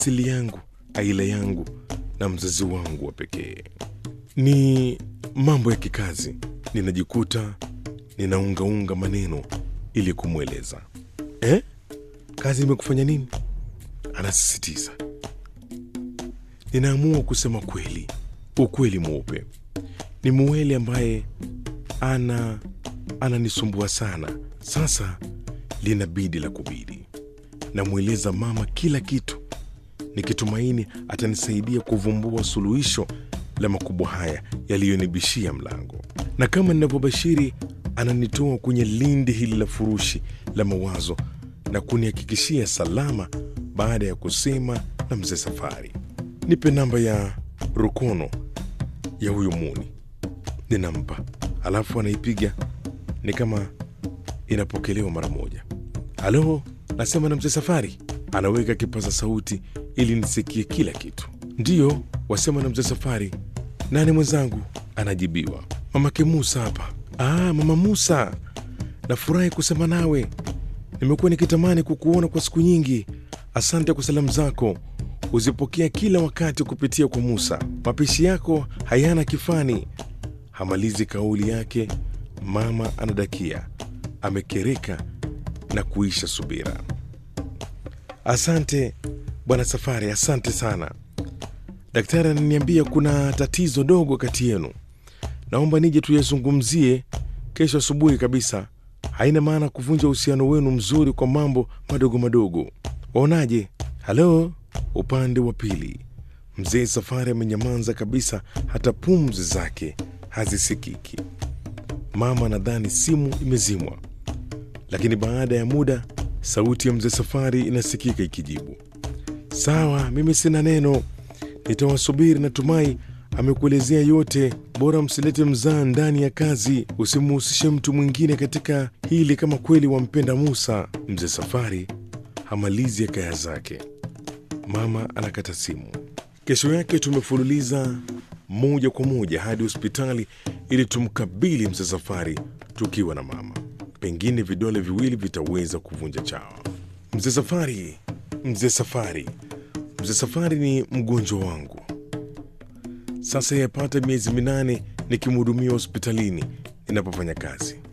asili yangu, aila yangu na mzazi wangu wa pekee. Ni mambo ya kikazi, ninajikuta ninaungaunga maneno ili kumweleza. Eh, kazi imekufanya nini? Anasisitiza. Ninaamua kusema kweli, ukweli mweupe. Ni Muwele ambaye ana ananisumbua sana. Sasa linabidi la kubidi. Namweleza mama kila kitu, nikitumaini atanisaidia kuvumbua suluhisho la makubwa haya yaliyonibishia mlango, na kama ninavyobashiri, ananitoa kwenye lindi hili la furushi la mawazo na kunihakikishia salama baada ya kusema na mzee Safari. Nipe namba ya rukono ya huyu Muni. Ninampa, alafu anaipiga ni kama inapokelewa mara moja. Halo, nasema na mzee Safari. Anaweka kipaza sauti ili nisikie kila kitu. Ndiyo, wasema na mzee Safari. Nani mwenzangu? Anajibiwa. Mamake Musa hapa. Ah, mama Musa, nafurahi kusema nawe. Nimekuwa nikitamani kukuona kwa siku nyingi. Asante kwa salamu zako, huzipokea kila wakati kupitia kwa Musa. Mapishi yako hayana kifani. Hamalizi kauli yake, mama anadakia, amekereka na kuisha subira. Asante bwana Safari, asante sana. Daktari ananiambia kuna tatizo dogo kati yenu, naomba nije tuyazungumzie kesho asubuhi kabisa. Haina maana kuvunja uhusiano wenu mzuri kwa mambo madogo madogo. Waonaje? Halo, upande wa pili, mzee Safari amenyamaza kabisa, hata pumzi zake hazisikiki. Mama nadhani simu imezimwa, lakini baada ya muda sauti ya mzee Safari inasikika ikijibu, sawa, mimi sina neno, nitawasubiri. Natumai amekuelezea yote. Bora msilete mzaa ndani ya kazi, usimuhusishe mtu mwingine katika hili kama kweli wampenda Musa. Mzee Safari hamalizi ya kaya zake, mama anakata simu. Kesho yake tumefululiza moja kwa moja hadi hospitali ili tumkabili mzee Safari tukiwa na mama. Pengine vidole viwili vitaweza kuvunja chawa. Mzee Safari, mzee Safari, mzee Safari ni mgonjwa wangu sasa, yapata miezi minane nikimhudumia hospitalini ninapofanya kazi.